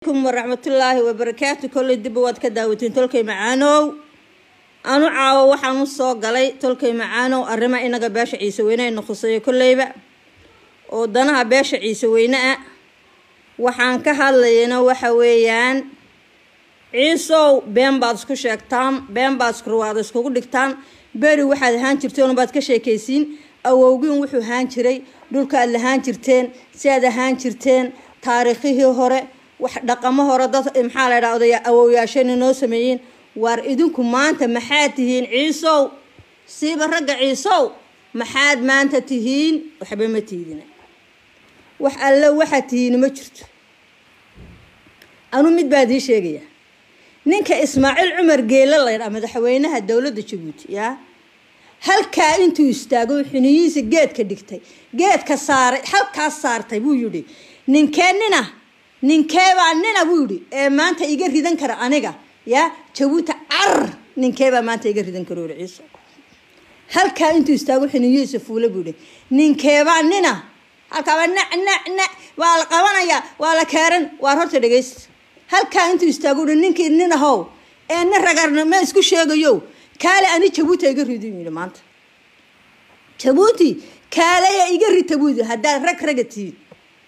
kum waraxmatullaahi wabarakaatu kolley dibba waad ka daawatiin tolkay macaanow anu caawo waxaan u soo galay tolkay macaanow arrima inaga beesha ciise weyne ayna khuseeyo kolleyba oo danaha beesha ciise weyne ah waxaan ka hadlayana waxa weeyaan ciisow been baad isku sheegtaan been baad iskurwaada iskugu dhigtaan beri waxaad ahaan jirteen baad ka sheekaysiin awowgiin wuxuu ahaan jiray dhulkaad lahaan jirteen si aad ahaan jirteen taariikhihii hore wax dhaqamo hore dad maxaa la ydhaha odaya awowyaashayna noo sameeyeen waar idinku maanta maxaad tihiin ciisow siiba ragga ciisow maxaad maanta tihiin waxba ma tiidina wax alle waxaad tihiin ma jirto anu mid baad ii sheegaya ninka ismaaciil cumar geele laydhaa madaxweynaha dowladda jabuuti yaa halkaa intuu istaago xiniyihiisa geedka dhigtay geedka saaray halkaas saartay buu yidhi ninkee nina ninkeebaa nina buu yidhi ee maanta iga ridan kara aniga yaa jabuuti car ninkeebaa maanta iga ridan kara uri ciiso halkaa intuu istaago xiniyihiisa fuula buu yidhi ninkeebaa nina halkaaba nac nac nac waa la qabanayaa waa la keeran waar horta dhegaysta halkaa intuu istaago uhi ninkii nin ahow ee nin ragarna ma isku sheegayo kaale ani jabuuti iga ridi yidhi maanta jabuuti kaaleya iga rita buu yidhi haddaad rag raga tihiin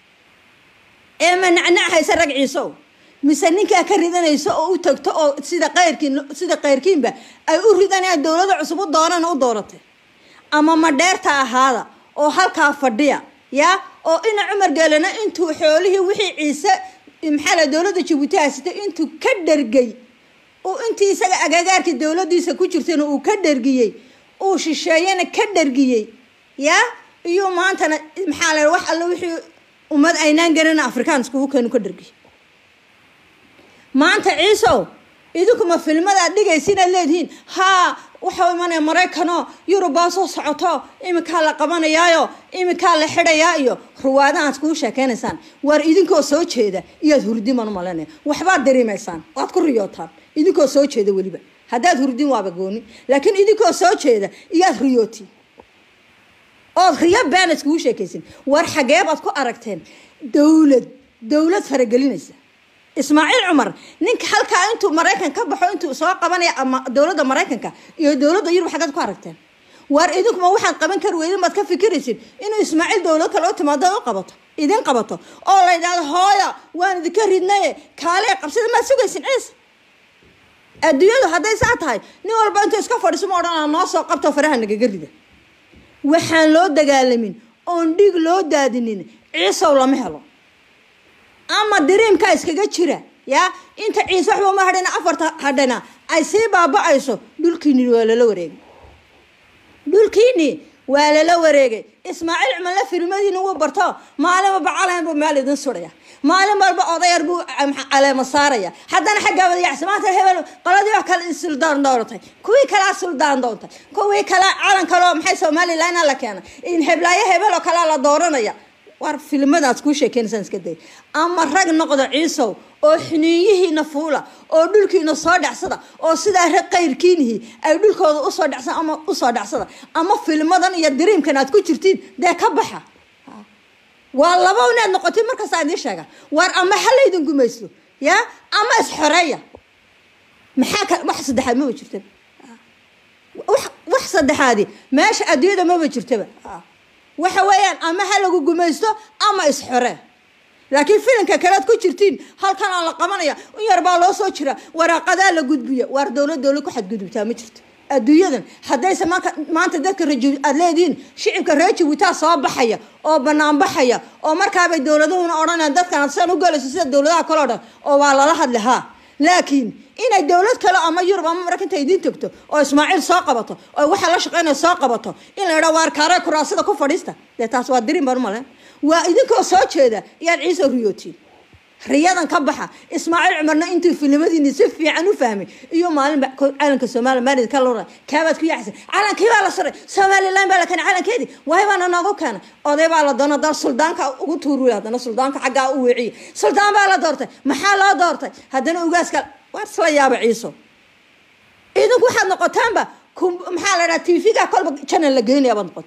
ee ma nacnac haysa rag ciisow mise ninkaa ka ridanayso oo u tagto oo sida qayrkiin sida qayrkiinba ay u ridanayaan dowlada cusub u doonana u dooratay ama madheerta ahaada oo halkaa fadhiya yaa oo ina cumar geelana intuu xoolihii wixii ciise maxaa la dowladda jabuuti haysatay intuu ka dhargay uu intii isaga agagaarkii dowladiisa ku jirtayna uu ka dhargiyey uu shisheeyana ka dhargiyey yaa iyo maantana maxaa la wax alle wixii ummad aynaan garan afrikaan iskugu keenu ka dhargiyey maanta ciisow idinkuma filmadaad dhigaysa inaad leedihiin haa waxau imanaya maraykanoo yurubaa soo socoto iminkaa la qabanayaayo iminkaa la xidhayaa iyo ruwaadahaad kuu sheekeynaysaan waar idinkoo soo jeeda iyaad hurdiman umalanaya waxbaad dareemaysaan waad ku riyootaan idinkoo soo jeeda weliba haddaad hurdin waaba gooni laakiin idinkoo soo jeeda iyaad riyootiin ood riyo been iskugu sheekaysin waar xageebaad ku aragteen dowlad dowlad faragelinaysa ismaaciil cumar ninka halkaa intuu maraykan ka baxo intuu soo qabanaya ama dowladda maraykanka iyo dowladda yurub xaggeed ku aragteen waar idinkuma waxaad qaban kari weydin baad ka fikiraysin inuu ismaaciil dowlad kale u timaado u qabato idin qabato oo la yidhahdo hooya waan idinka ridnaye kaalee qabsada maad sugaysin ciis adduunyadu hadday saa tahay nin walba intuu iska fadhiiso ma odhanaa noo soo qabto faraha nagaga rida waxaan loo dagaalamin oon dhig loo daadinin ciisow lama helo ama diriimkaa iskaga jira yaa inta ciise waxba ma hadhana afarta hadhana ay sii baaba-ayso dhulkiini waa lala wareegay dhulkiini waa lala wareegay ismaaciil cumalle filmadiina wuu barto maalin walba calan buu meel idin suraya maalin walba odayar buu caleemo saaraya haddana xaggaa wadayacsi maanta hebel qoladii oo kale suldaan dooratay kuwii kalea suldaan doontay kuwii kale calan kaleo maxay somalilan la keenay in heblaayo hebel oo kalea la dooranaya war filmadaad kuu sheekeynaysaan iska day ama rag noqda ciisow oo xiniinyihiina fuula oo dhulkiina soo dhacsada oo sidaa rag qayrkiinihii ay dhulkooda usoo dhacsan ama usoo dhacsada ama filmadan iyo diriimkan aad ku jirtiin dee ka baxa waa laba inaad noqotid markaasa idiin sheega war ama halaydin gumaysto yaa ama isxoreeya maxaa ka wax saddexaad maba jirtaba wax saddexaadi meesha adduunyada maba jirtaba waxa weeyaan ama ha lagu gumaysto ama isxore laakiin filinka kalead ku jirtiin halkan aan la qabanaya in yar baa loo soo jira waraaqadaa la gudbiya waar dowlad dowlad ku xadgudubtaa ma jirto adduunyadan haddayse maanka maanta dadka raji aad leedihiin shicibka reer jabuutaa soo baxaya oo banaan baxaya oo markaabay dowladuhuna odhanayaan dadkan san u galayso sida dowladaha kale o dhan oo waa lala hadli haa laakiin inay dowlad kale ama yurub ama maraykanka idiin tagto oo ismaaciil soo qabato oo waxaa la shaqeynaya soo qabato in la yidhaa waar kaare kuraasada ku fadhiista dee taas waa dirin baan umale waa idinkoo soo jeeda iyaad ciise riyootiin riyadan ka baxa ismaaciil cumarna intuu filimadiini si fiican u fahmay iyo maalinba calanka soomaaliya maalid ka lura kaabaad ku yaacsan calankii baa la suray somalilan baa la keenay calankeedii waay baana noogu keenay oday baa la doona dal suldaanka ugu tuuri haddana suldaanka xaggaa u weeciye suldaan baa la doortay maxaa loo doortay haddana ugaaska waa isla yaaba ciiso idinku waxaad noqotaanba maxaa la dhaha tv-ga kolba janal la geynaya baad noqotaan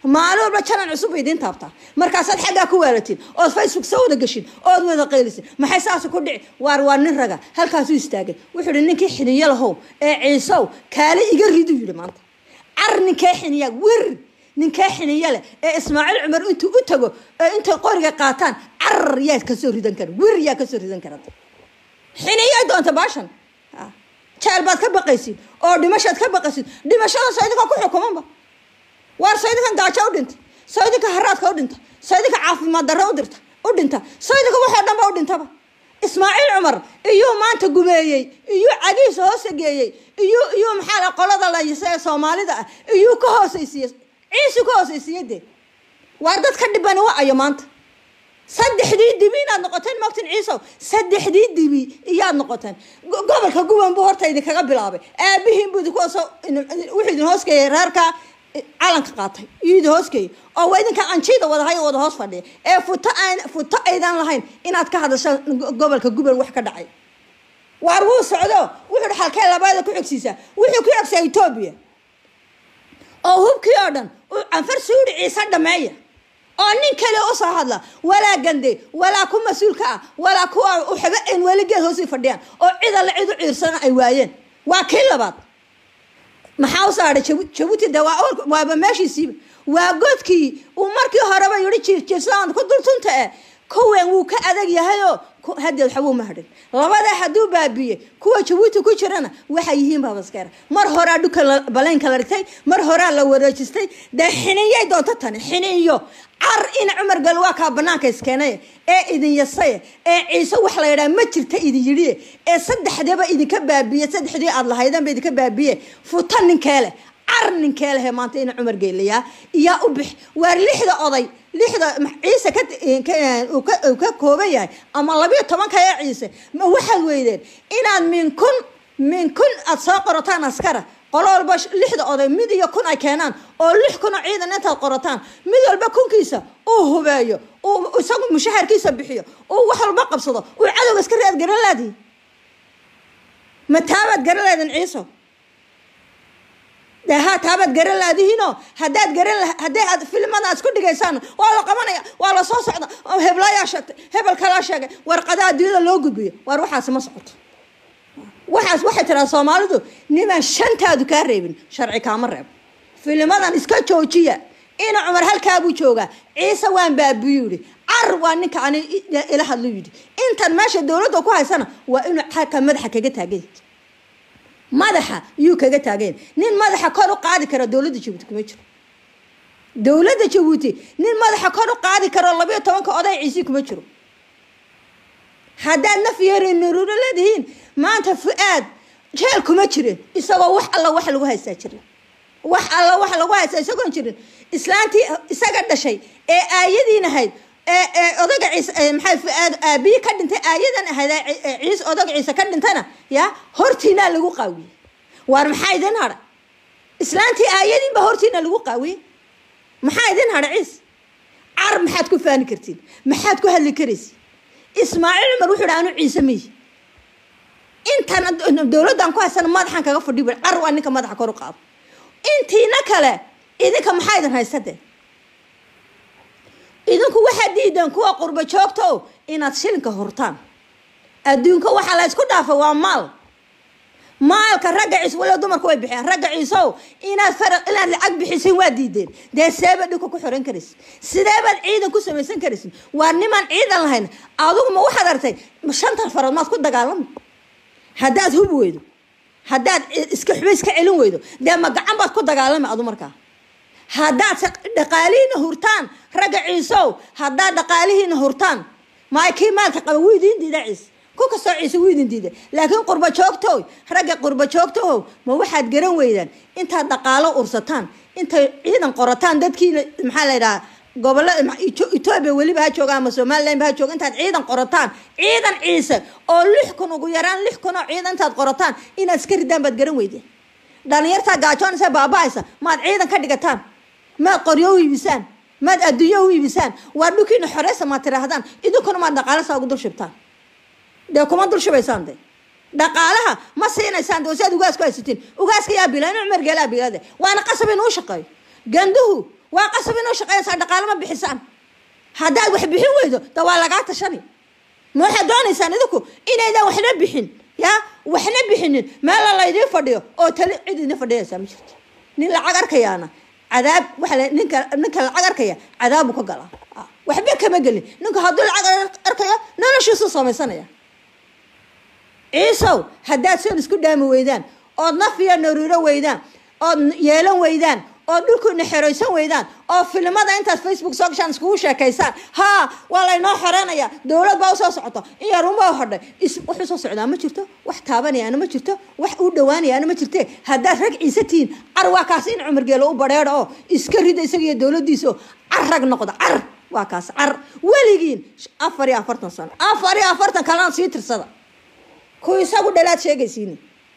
maalin walba jalan cusub bay idiin taabtaa markaasaad xaggaa ku waalatiin ood facebook soo wada gashin ood wada qaylisin maxay saas ku dhici waar waa nin raga halkaasuu istaagay wuxuu yihi ninkii xiniyo lahow ee ciisow kaale iga riduu yidhi maanta car ninkee xiniya wir ninkee xiniyo leh ee ismaaciil cumar intuu u tago ee intay qoriga qaataan car yaad kasoo ridan kara wir yaa kasoo ridan kara xiniyo doonta baashan jeel baad ka baqaysid oo dhimashaad ka baqaysid dhimashada saydinka ku xukumanba waar saydinkan gaajo u dhinta saydinka haraadka u dhinta saydinka caafimaad darro u dirta u dhinta saydinka waxoo dhan ba u dhintaba ismaaciil cumar iyuu maanta gumeeyey iyuu cagiisa hoosegeeyey iyuu iyuu maxaa la qolada laysa ee soomaalida ah iyuu ka hoosaysiiye ciisu ka hoosaysiiye dee waar dad ka dhibani wa ayo maanta saddexdii dibi inaad noqoteen mogtin ciisow saddexdii dibi iyaad noqoteen gobolka guban buu horta idinkaga bilaabay aabihiin buu idinkuso wuxuu idin hoosgeeyay reerka calanka qaatay iyo idin hoosgeeyay oo waa idinka anjiida wadahay wada hoos fadhiya ee futo aan futo aydan lahayn inaad ka hadashaan gobolka guban wax ka dhacay waar wuu socdo wuxuu xalkee labaada ku xogsiisaa wuxuu ku xogsaa etoobiya oo hubkii oo dhan canfar suuri ciise dhameeya oo nin kale usoo hadla walaa gande walaa ku mas-uulka ah walaa kuwa waxba an weligeed hoosii fadhiyaan oo cid alle cid u ciirsana ay waayeen waa kii labaad maxaa u saaray jabuuti de waaba meeshiisiiba waa godkii uu markii horeba yihi jiirjiirsadaan ku dultunta eh kuwan wuu ka adag yahayoo hadeed waxbuu ma hadhin labadaa hadduu baabiye kuwa jabuuti ku jirana waxay yihiin baabaskeera mar horaa dhuka balaynka la dhigtay mar horaa la wareejistay dee xiniyay doonto tani xiniyo car ina cumar gal waa kaa banaanka iskeenay ee idin yasay ee ciise wax la yidhaha ma jirta idin yidhi ee saddexdaba idinka baabiye saddexdii aad lahaydanba idinka baabiye futa ninkeele car ninkeelehe maanta ina cumar geelayaa iyaa u bix waar lixda oday lixda ciise uu ka kooban yahay ama labiyo tobanka ee ciise ma waxaad weydeen inaad min kun min kun aad soo qorataan askara qolo walba lixda oday mid iyo kun ay keenaan oo lix kun oo ciidan intaad qorataan mid walba kunkiisa uu hubeeyo uu isagu mushaharkiisa bixiyo uu wax walba qabsado uu cadowga iska raad garan laadihi ma taabaad garan laadin ciiso de ha taabaad garan laadihiinoo haddaad garan hadday aad filimada aad isku dhigaysaan waa la qabanaya waa la soo socda heblayaa sheegtay hebel kalaa sheegay warqadaha adduunyada loo gudbiyo waar waxaasi ma socoto waxaas waxay tiraa soomaalidu nimaan shantaadu kaa reebin sharci kaama reebo filimadan iska joojiya ina cumar halkaabuu joogaa ciise waan baabiyu yihi car waa ninka ani ila hadlu yidhi intan meesha dowladda ku haysana waa inuu xalka madaxa kaga taagay madaxa yuu kaga taagayn nin madaxa kor u qaadi kara dowladda jabuuti kuma jiro dowladda jabuuti nin madaxa kor u qaadi karo labayo tobanka oday ciisi kuma jiro haddaad naf yari nuruuro leedihiin maanta fu-aad jeel kuma jirin isagoo wax alla wax lagu haystaa jirin wax alla wax lagu haystaa isagoon jirin islaantii isaga dhashay ee aayadiin ahayd ee odaga ciise maxay fu-aad aabiyi ka dhintay aayadan ahayd ciise odaga ciise ka dhintana ya hortiinaa lagu qaawiyey waar maxaa idin hadha islaantii aayadiinba hortiina lagu qaawiyey maxaa idin hadha ciise car maxaad ku faani kartiin maxaad ku hadli karaysi ismaaciil cumar wuxuu dha anu ciise miyi intan dowladdan ku haysana madaxan kaga fadhi bu car waa ninka madaxa kor u qaado intiina kale idinka maxaa idin haysade idinku waxaad diideen kuwa qurba joogta o inaad shilinka hurtaan adduunka waxaa la ysku dhaafa waa maal maalka ragga ciise waliba dumarku way bixiyaan ragga ciisow inaad faraq inaad lacag bixisin waa diideen dee seebaad dhulka ku xiran karaysin sideebaad ciidan ku samaysan karaysin waa nimaan ciidan lahayn adugu ma waxaad artay shantan farood maad ku dagaalami haddaad hub weydo haddaad iska xuba iska celin weydo dee ma gacan baad ku dagaalami adu markaa haddaad dhaqaalihiina hurtaan ragga ciisow haddaad dhaqaalihiina hurtaan maay kii maalka qaba wuu idiin diida ciise ku kastoo ciise wuu idin diida laakiin qurba joogtow ragga qurba joogtohow ma waxaad garan weydaan intaad dhaqaalo ursataan intay ciidan qorataan dadkiina maxaa la yidhaha gobolla etoobiya weliba ha jooga ama somalilanba ha jooga intaad ciidan qorataan ciidan ciise oo lix kun ugu yaraan lix kun oo ciidan intaad qorataan inaad iska ridaan baad garan weydeen dhalinyartaa gaajoonaysa baaba-aysa maad ciidan ka dhigataan maad qoryo u iibisaan maad adduunyo u iibisaan waa dhulkiina xoreysa maad tiraahdaan idinkuna maad dhaqaalasa ugu dul shibtaan dee kuma dul shubaysaan de dhaqaalaha ma siinaysaan de si aad ugaas ku haysatiin ugaaska yaa bila inu cumar geelaa bilade waana qasab inuu shaqeeyo ganduhu waa qasab inuu shaqeynaysaa dhaqaale ma bixisaan haddaad wax bixin weydo da waa lagaa tashani ma waxaad doonaysaan idinku inaydan waxna bixin ya waxna bixinin meela laydiin fadhiyo oo tali cid idin fadhiyaysaa ma jirto nin lacag arkayaana cadaab waxa la ninka ninka lacag arkaya cadaabu ka galaa waxba kama gelin ninka hadduu lacag arkayo noloshiisu samaysanaya ciisow haddaad soon isku dhaami weydaan ood nafiya naruuro weydaan ood yeelan weydaan oo dhulkuna xeraysan weydaan oo filimada intaad facebook soo gashaan iskugu sheekaysaan haa waa laynoo xoreynaya dowlad baa usoo socoto in yarunbaa hodhay wax usoo socdaa ma jirto wax taabanayaana ma jirto wax u dhawaanayaana ma jirte haddaad rag ciise tihiin car waa kaas in cumargeelo u badheedho oo iska rida isaga iyo dowladiisa oo car rag noqda car waa kaas car weligiin afar iyo afartan sano afar iyo afartan kalena sii tirsada kuwa isagu dhalaad sheegaysiini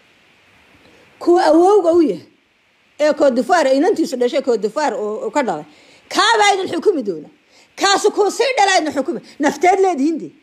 kuwa awowga u yahay ee koodifaar inantiisu dhashay koodifaar oo ka dhalay kaabaa idin xukumi doona kaasu kuu sii dhalaa idin xukumi nafteed leedihiin dee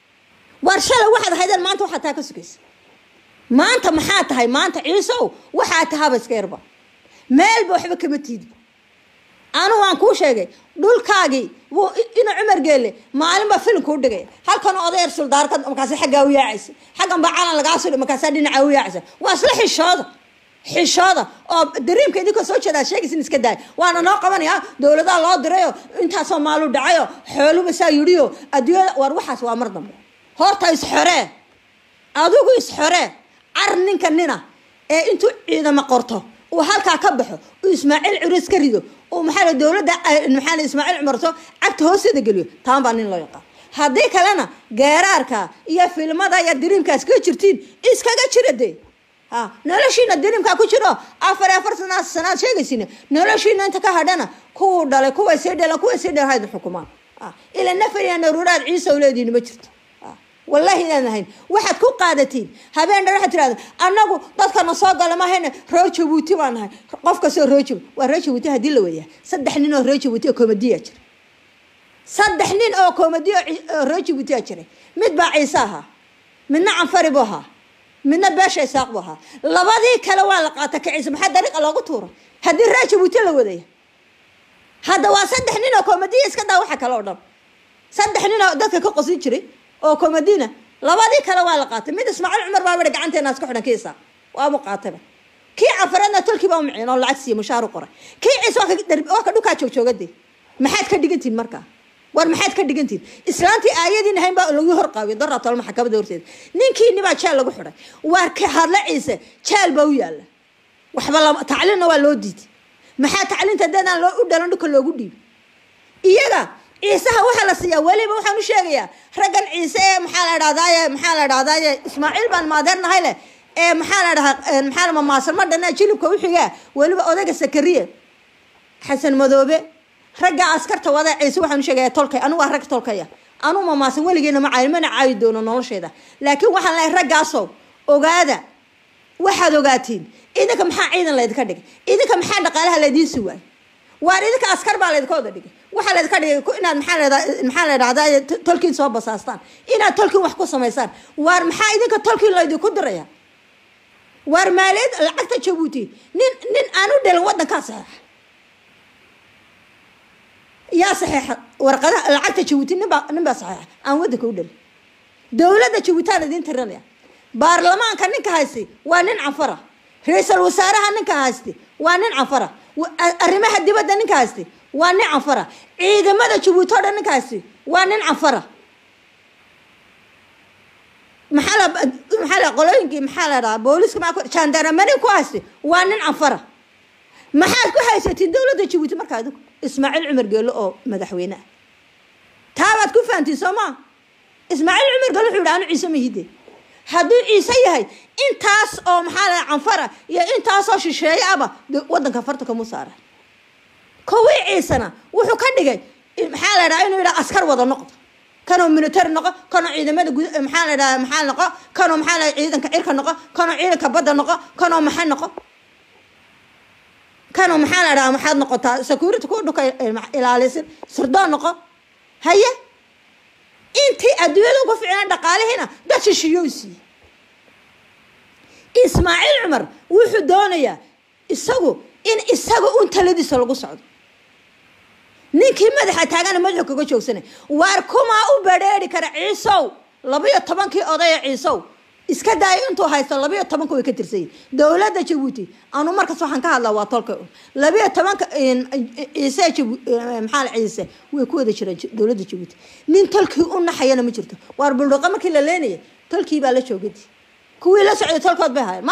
war shalay waxaad ahaydeen maanta waxaad taa ka sugaysa maanta maxaa tahay maanta ciisow waxaa tahaba iska yarba meelba waxba kama tiidba anu waan kuu sheegay dhulkaagii wuu ina cumar geelle maalinba filim kuu dhigay halkan odayar suldaarka markaasi xaggaa u yaacaysa xaggan baa calan lagaa sudhi markaasaa dhinaca u yaacaysa waa isla xishooda xishooda oo dariimka idinkoo soo jeedaa sheegaysin iska daay waana noo qabanaya dowladaha loo dirayo intaasoo maalu dhacayo xooluba saa yidhiyo adduunyada war waxaas waa mar dambe horta isxoree adigu isxoree car ninka nina ee intuu ciidamo qorto uu halkaa ka baxo uu ismaaciil curis ka rido uu maxaa dowladda maxaa ismaaciil cumarto cagta hoosteeda geliyo taan baa nin loo yaqaan haddii kalena geeraarka iyo filmada iyo diriimkaas ka jirtiin iskaga jira dee ha noloshiina diriimkaa ku jiro afar afar sanaad sanaad sheegaysiina noloshiina inta ka hadhana kuwuu dhalay kuwa sii dhalan kuwa sii dhalan haydin xukumaan ila nafar iyo naruuraad ciise u leedihin ma jirto wallahi inaan ahayn waxaad ku qaadatiin habeen dhan waxaad tirahda annagu dadkana soo gala mahayne reer jabuuti baan nahay qof kastoo reer jabuuti waa reer jabuuti haddii la wadayaa saddex nin oo reer jabuuti oo komadiyaa jira saddex nin oo komadi oo reer jabuutiyaa jiray mid baa ciise ahaa midna canfari buu ahaa midna beesha isaaq buu ahaa labadii kale waa la qaata ka ciise maxaa dariiqa loogu tuura haddii reer jabuuti la wadaya hadda waa saddex nin oo komadiya iska daa waxa kale oo dhan saddex nin oo dadka ka qosin jiray oo komadiina labadii kale waa la qaatay mid ismaaciil cumar baa bari gacanteena isku xidhan kiisa waabu qaatayba kii cafareedna tolkii baa u miciin oo lacag siiye mushaar u qoray kii ciise waa ka dhukaa joogjoogade maxaad ka dhigantihin markaa war maxaad ka dhigantihin islaantii aayadiin ahayn baa lagu horqaabiyo daraa tolma maxkamadda horteeda ninkiini baa jeel lagu xidhay waar ka hadle ciise jeel baa u yaalla waxba lama tacliinna waa loo diiday maxaa tacliinta dadaan loo u dhalan dhulka loogu dhiibay iyaga ciisaha waxaa la siiyaa weliba waxaan u sheegayaa raggan ciise ee maxaa la dhahdaye maxaa la dhahdaye ismaaciil baan maadeernahay leh ee maxaa la dhahaa maxaa mamaasan ma dhana jilibka uxigaa weliba odayga sakariye xasan madoobe ragga askarta wada ciise waxaan u sheegaya tolkay anigu waa rag tolkaya anuu mamaasan weligeena ma caayi mana caayi doono nolosheeda laakiin waxaan leehay raggaasow ogaada waxaad ogaatiin idinka maxaa ciidan laydinka dhigay idinka maxaa dhaqaalaha laydiin suwaay waar idinka askar baa laydinka wada dhigay waxaa laydinka dhigay inaad maxaa leeda maxaa la dhahdaa tolkiin soo basaastaan inaad tolkiin wax ku samaysaan waar maxaa idinka tolkiin laydinku diraya waar maaliyad lacagta jabuuti nin nin aan u dhalin waddankaa saxeexa yaa saxeexa warqadaha lacagta jabuuti ninbaa nin baa saxeexa aan waddanka u dhalin dowladda jabuutaan idiin tirinaya baarlamaanka ninka haysti waa nin canfara ra-iisal wasaaraha ninka haysti waa nin canfara arrimaha dibadda ninka haysti waa nin canfara ciidamada jabuuti o dhan ninka haysti waa nin canfara maxaa la maxaa la qolooyinkii maxaa la dhahaa booliska maa jandaramani ku haysti waa nin canfara maxaad ku haysatiin dowladda jabuuti markaa idinku ismaaciil cumar geelo oo madaxweyne ah taabaad ku fahantiin soo maa ismaaciil cumar geelo wuxuu yidhi anu ciise mahide hadduu ciise yahay intaas oo maxaa la canfara iyo intaasoo shisheeye aba waddanka farta kamu saara kuwii ciisena wuxuu ka dhigay maxaa la dhaha inuu yidhaha askar wada noqdo kanoo military noqo kanoo ciidamada gud maxaa la dhaha maxaa noqo kanoo maxaa la ciidanka cirka noqo kanoo ciidanka badda noqo kanoo maxay noqo kanoo maxaa la dhaha maxaad noqotaa security ku dhuka ilaalisin sirdoon noqo haye intii adduunyada ugu ficnaan dhaqaalihiina dad shishiyow siiye ismaaciil cumar wuxuu doonayaa isagu in isaga un taladiisa lagu socdo ninkii madaxa taagana madaxu kaga joogsanay waar kumaa u badheeri kara ciisow labayo tobankii odaya ciisow iska daayo intuu haysto labayo tobanka way ka tirsayin dowladda jabuuti anu markaas waxaan ka hadlaa waa tolka labayo tobanka ciise maxaa la ciise way ku wada jiraan dowladda jabuuti nin tolkii u naxayana ma jirto waar buldhuqa markii la leenaya tolkii baa la joogadi kuwii la socday tolkood bay ahayen ma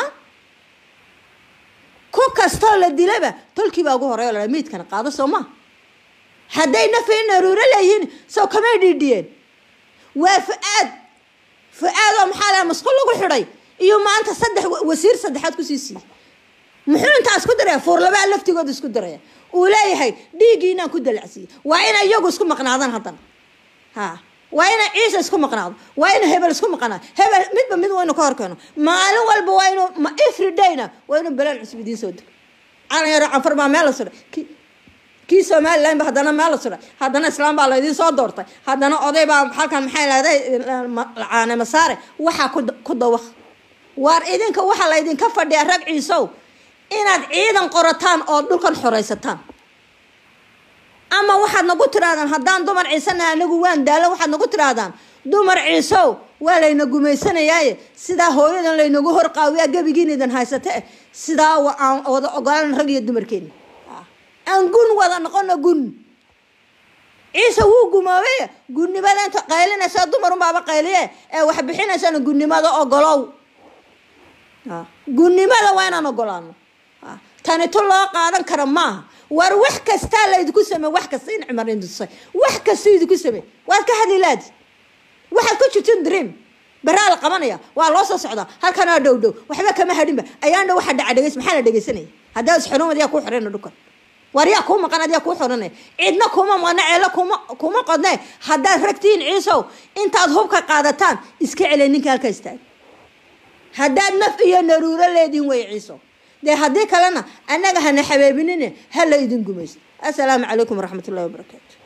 ku kastoo la dilaba tolkii baa ugu horeeyo la miidkana qaado soo ma hadday nafi naruuro leeyihiin soo kamay dhiidhiyeen waa fa-aad fa-aad oo maxaa laha masqul lagu xidhay iyo maanta saddex wasiir saddexaad kusii siiyey muxuu intaa isku daraya fuurlabaa laftigooda isku daraya uu leeyahay dhiiggii inaan ku dalacsiiye waa ina iyagu isku maqnaadaan haddana ha waa ina ciise isku maqnaado waa ina hebel isku maqnaado hebel midba mid waynu ka horkeeno maalin walba waa inu ma every dayna waa inu belaan cusub idiin soo dego calan yaro canfar baa meel la suray kii somalilan ba haddana meel la suray haddana islaam baa laydiin soo doortay haddana oday baa halkan maxay leedahay caane masaare waxaa ku dawaq waar idinka waxaa laydinka fadhiya rag ciisow inaad ciidan qorataan oo dhulkan xoraysataan ama waxaad nagu tirahdaan haddaan dumar ciisana anagu waan daalo waxaad nagu tirahdaan dumar ciisow waa layna gumaysanayaaye sidaa hooyadan laynagu horqaawiyaa gebigiin idin haysate sidaa aan wada ogolaan rag iyo dumarkeeni aan gun wada noqono gun ciise wuu gumoobay gunnimada inta qaylinaysa dumarunbaaba qayliye ee wax bixinaysana gunnimada ogolow gunnimada waa inaan ogolaano tani tu loo qaadan kara maaha war wax kastaa laydinku samey wax kasta in cumar indusay wax kasta idinku samey waad ka hadli laadi waxaad ku jirtin dream baraa la qabanaya waa loo soo socdaa halkanaa dhow dhow waxba kama hadhinba ayaan dhow waxa dhaca dhegeys maxaa la dhegeysanaya haddaa isxurumad yaa kuu xirana dhukan war yaa kuu maqan adiyaa kuu xoranay cidna kuma maqna ceelo kuma kuma qodne haddaad ragtiin ciisow intaad hubka qaadataan iska celay ninka halka istaag haddaad naf iyo naruuro leedihin way ciisow dee haddii kalena annaga hana xabeebinine hala idin gumayso assalaamu calaykum waraxmat ullahi wabarakaatu